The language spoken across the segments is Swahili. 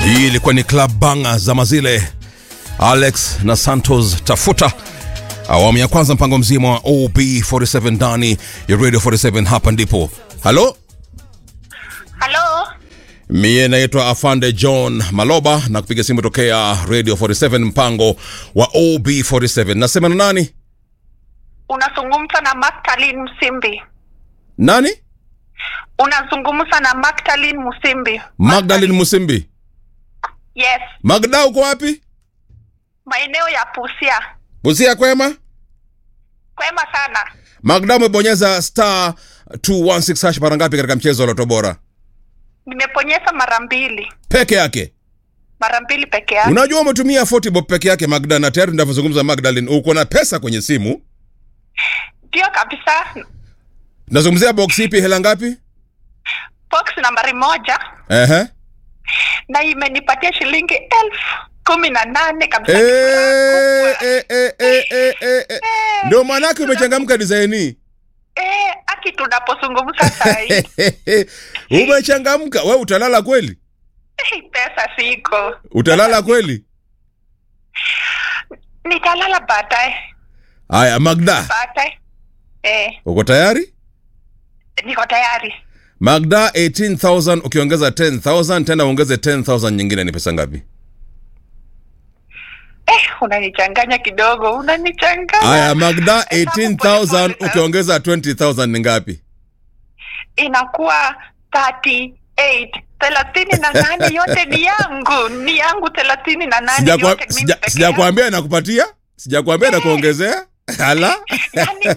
Hii ilikuwa ni club banga za mazile Alex na Santos tafuta awamu ya kwanza, mpango mzima wa OB47 ndani ya Radio 47. Hapa ndipo halo, Halo, mie naitwa Afande John Maloba na kupiga simu tokea Radio 47, mpango wa OB47. Nasema na nani? unazungumza na Magdalene Msimbi. Nani? Unazungumza na Magdalene Msimbi. Magdalene Musimbi. Yes, Magda, uko wapi? maeneo ya Busia. Busia kwema? Kwema sana. Magda, umebonyeza star 216 hash mara ngapi katika mchezo wa Loto Bora? Nimeponyeza mara mbili, Peke yake. mara mbili peke yake. Unajua umetumia 40 bob peke yake Magda, na tayari ninavyozungumza Magdalene, uko na pesa kwenye simu. Ndio kabisa. Nazungumzia box ipi, hela ngapi? Box nambari moja Ehe. na imenipatia shilingi elfu kumi na nane kabisa. Eh, eh, eh, eh, eh, eh, eh. Ndio maanake umechangamka design hii. Eh, aki tunapozungumza saa hii Umechangamka. Wewe utalala kweli? eh, pesa siko, Utalala kweli? nitalala baadaye Haya Magda, baadaye. Eh, uko tayari? niko tayari. Magda 18000 ukiongeza 10000 tena uongeze 10000 nyingine ni pesa ngapi? Eh, unanichanganya kidogo, unanichanganya. Haya Magda Hesabu 18000 pole pole, ukiongeza 20000 ni ngapi? inakuwa 38 thelathini na nane yote ni yangu, ni yangu thelathini na nane Sijakwa- yote mimi sija- peke Sijakwambia nakupatia? Sijakwambia nakuongezea? Hala? yangu.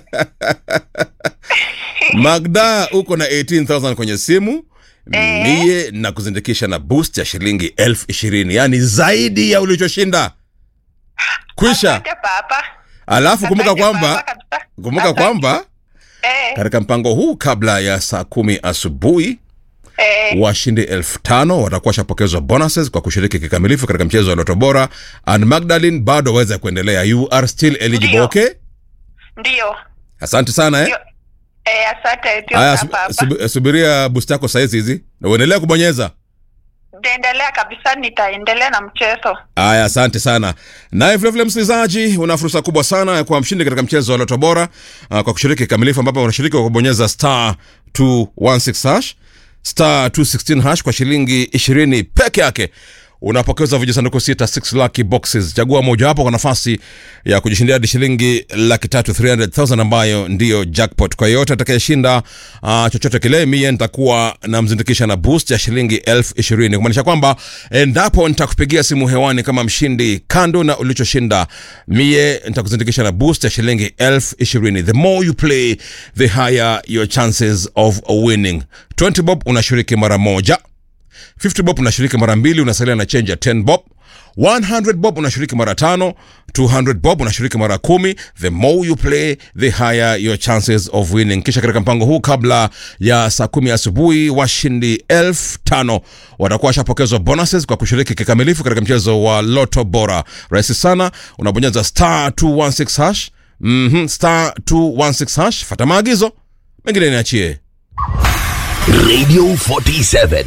Magda uko na 18000 kwenye simu Eh. mie na kuzindikisha na boost ya shilingi elfu ishirini yaani zaidi ya ulichoshinda kwisha. Asante baba. Alafu kumbuka Asante baba kwamba kabisa. kumbuka Asante. kwamba eh, katika mpango huu kabla ya saa kumi asubuhi eh, washindi elfu tano watakuwa washapokezwa bonuses kwa kushiriki kikamilifu katika mchezo wa Loto Bora. And Magdalene bado waweza kuendelea, you are still eligible. Ndio. Okay, ndio asante sana eh. ndio. Eh, asante ndio Haya, baba. sub- sub- subiria boost yako saizi hizi na uendelea kubonyeza. Nitaendelea kabisa, nitaendelea na mchezo. Aya, asante sana. Naye vilevile msikilizaji, una fursa kubwa sana ya kuwa mshindi katika mchezo wa Loto Bora uh, kwa kushiriki kikamilifu, ambapo unashiriki kwa kubonyeza star 216 hash star 216 hash kwa shilingi 20 peke yake unapokezwa vijisanduku sita 6 lucky boxes. Chagua mojawapo kwa nafasi ya kujishindia hadi shilingi laki tatu 300,000 ambayo ndiyo jackpot. Kwa yeyote atakayeshinda uh, chochote kile, mie nitakuwa namzindikisha na boost ya shilingi elfu ishirini kumaanisha kwamba endapo nitakupigia simu hewani kama mshindi, kando na ulichoshinda, mie nitakuzindikisha na boost ya shilingi elfu ishirini. The more you play, the higher your chances of winning. 20 bob unashiriki mara moja 50 bob unashiriki mara mbili unasalia na change ya 10 bob 100 bob unashiriki mara tano 200 bob unashiriki mara kumi the more you play the higher your chances of winning kisha katika mpango huu kabla ya saa kumi asubuhi washindi elfu tano watakuwa washapokezwa bonuses kwa kushiriki kikamilifu katika mchezo wa loto bora rahisi sana unabonyeza star 216 hash mm-hmm, star 216 hash fata maagizo mengine niachie Radio 47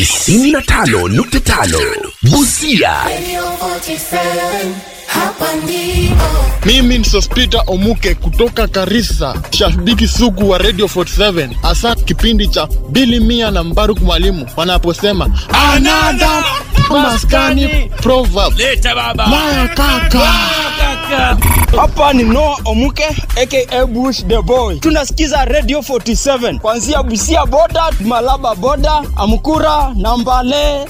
95.5 Busia Radio 47, hapa ndipo. Mimi ni Sospita Omuke kutoka Karisa, shabiki sugu wa Radio 47, hasa kipindi cha Bili Mia na Mbaruk Mwalimu wanaposema anada maskani proverb. Leta baba. Maya kaka. Hapa ni Noah Omuke aka Bush the Boy. Tunasikiza Radio 47 kuanzia Busia boda, Malaba boda, Amkura na Mbale